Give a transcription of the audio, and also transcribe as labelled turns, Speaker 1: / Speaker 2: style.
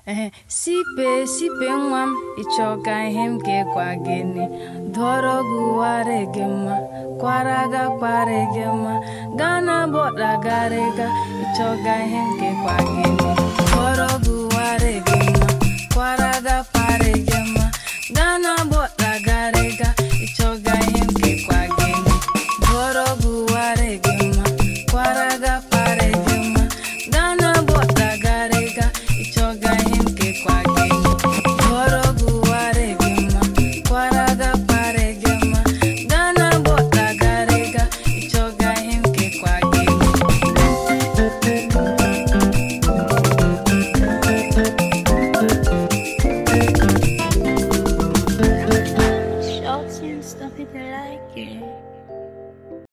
Speaker 1: ehe sipe sipe nwa m ịchọka ihe m ga-ekwa gịnị dọrọ gị wara gị mma kwara ga kpara gị mma gaa na bọda garịga ịchọka ihe m ga-ekwa gịnị dọrọ gị wara gị mma kwara ga kpara